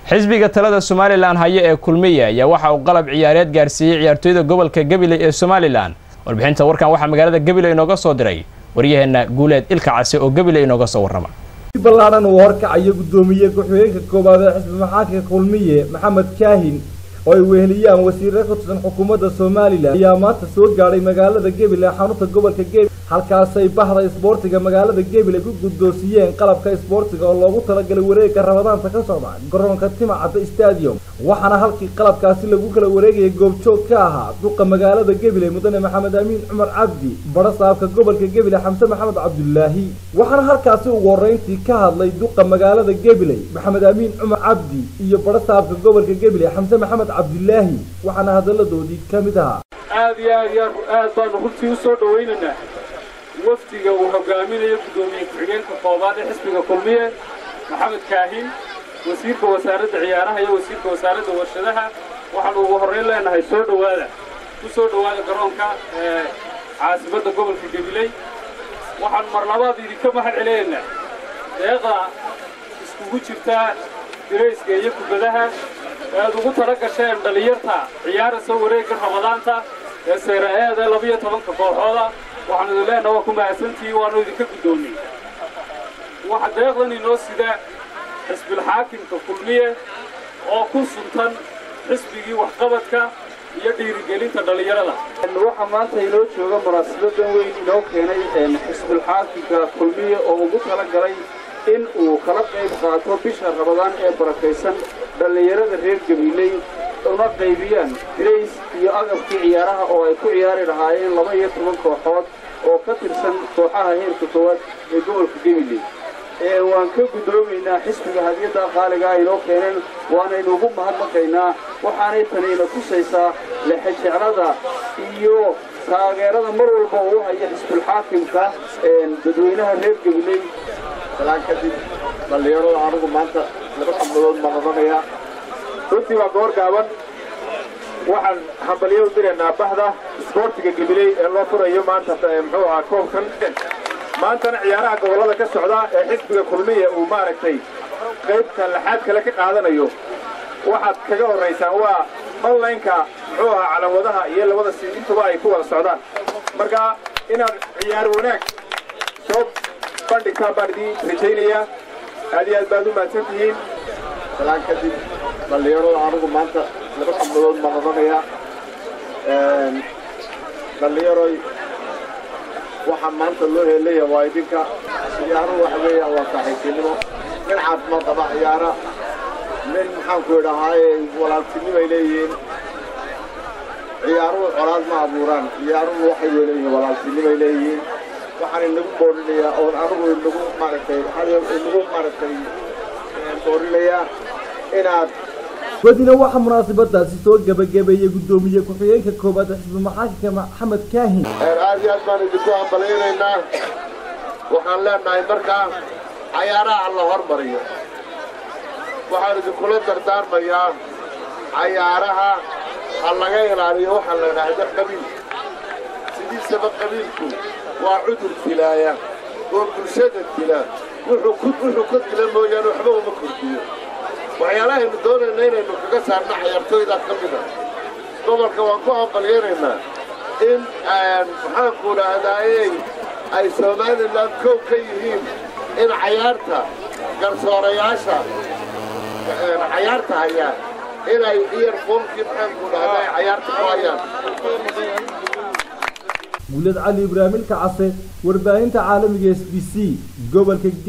xisbiga talada somalilan haye ee kulmiye ayaa waxa uu qalab ciyaareed gaarsiiyey ciyaartooyda gobolka gabiley ee somalilan warbixinta warkan waxaa magaalada gabiley inooga soo diray waryaheena guuleed ilka case oo gabiley inooga soo warrama ballaadhan uu horkacayo guddoomiye ku-xigeenka koowaad ee xisbi maxaadka kulmiye maxamed kaahin oo ay weheliyaan wasiirre ka tirsan xukuumadda somalilan ayaa maanta soo gaadhay magaalada gebil ee xarunta gobolka gebil halkaasay bahda isboortiga magaalada gebil ay ku guddoonsiyeen qalabka isboortiga oo loogu talagalay wareegga rabadaanta ka socda garoonka timacadda stadium waxaana halkii qalabkaasi lagu kala wareegayay goobjoog ka ahaa duqa magaalada gebile mudane maxamed amiin cumar cabdi badha saabka gobolka gebile xamse maxamed cabdulaahi waxaana halkaasi ugu horreyntii ka hadlay duqa magaalada gebiley maxamed amiin cumar cabdi iyo badha saabka gobolka gebile xamse maxamed cabdulaahi waxaana hadalladoodii ka mid ahaa aad iyo aad iyo aad baanu runtii u soo dhawaynaynaa wafdiga uu hogaaminayo guddoomiye ku-xigeenka koobaad ee xisbiga kulmiye maxamed kaahin wasiirka wasaaradda ciyaaraha iyo wasiirka wasaaradda warshadaha waxaanu ugu horrayn leenahay soo dhowaada ku soo dhowaada garoonka ee caasimadda gobolka gabiley waxaan mar labaad idinka mahad celinaynaa deeqa iskugu jirta dirayska iyo kubadaha ee aad ugu tala gasheen dhallinyarta ciyaaraysa wareegga ramadaanta ee seera-eeda labiyo tobanka kooxooda waxaanu idin leenaha waa ku mahadsantihi waanu idinka guddoonnay waxa deeqdan inoo sida xisbilxaakimka kulmiye oo ku suntan xisbigii waxqabadka iyo dhiirigelinta dhallinyarada waxaa maanta inoo jooga munaasabadan weyn inoo keenay xisbulxaakimka kulmiye oo ugu tala galay in uu kala qayb qaato bisha rabadaan ee barakaysan dhallinyarada reer gabiley una qaybiyaan dirays iyo agabkii ciyaaraha oo ay ku ciyaari lahaayeen laba iyo toban kooxood oo ka tirsan kooxaha heerka koowaad ee gobolka gabiley ee waan ka guddoomaynaa xisbiga hadiyadda qaaliga aynoo keeneen waanaynu ugu mahadnaqaynaa waxaanay tanayna tusaysaa lexejeclada iyo taageerada mar walba uu haya xisbulxaakimka dadweynaha reer gabiley salaan kadib dhallinyarada anigu maanta laba xabnadood baan odhanayaa runtii waa goor gaaban waxaan hambalyo u diraynaa bahda isboortiga gabiley ee loo furayo maanta muxuu ahaa koobkan maantana ciyaaraha gobollada ka socda ee xisbiga kulmiya uu maaragtay qaybta laxaad kale ka qaadanayo waxaad kaga horraysaan waa onlineka muxuu ahaa calamadaha iyo labada si intuba ay ku wada socdaan marka inaad ciyaar wanaag soo bandhigtaan baan idiin rajaynayaa aad iyo aad baad u mahadsan tihiin salaan kadib dhallinyarada anigu maanta laba xabnadood baan odhanayaa dhallinyaroy waxaa maanta loo heelaya waa idinka ciyaaruhu waxa weeyaan waa saaxiibtinimo nin caafimaad qaba ciyaara nin maxaanku idhahaaye walaaltinimay leeyihiin ciyaaruhu colaad ma abuuraan ciyaaruhu waxay leeyihiin walaaltinimay leeyihiin waxaan inagu boorinayaa oon anigu inagu maaragtay inagu maaragtay boorinayaa inaad wadina waxaa munaasabadaasi soo gebagabeeyey guddoomiye ku-xigeenka koowaad xisbi maxaakimka maxamed kaahin aad iyo aad baan idinku hambalaynaynaa waxaan leenahay markaa cayaaraha la hormariyo waxaan idinkula dardaarmayaa cayaaraha ha laga ilaaliyo waxaa la idhaahda qabiil sidiisaba qabiilku waa cudur dilaaya oo bulshada dila wuxuu ka dila mooyaane waxba uma kordhiyo waxyaalahaynu doonayna inaynu kaga saarna xayartooyda ka mida gobolka waan ku hambalyanaynaa in maxaanku idhaahdaayey ay somalilan kow ka yihiin in cayaarta garsoorayaasha cayaarta hayaan inay iyarfoomkii maxaanku idhahdaa cayaarta ku hayaan guulad cali ibraahim ilka case warbaahinta caalamiga s b c gobolka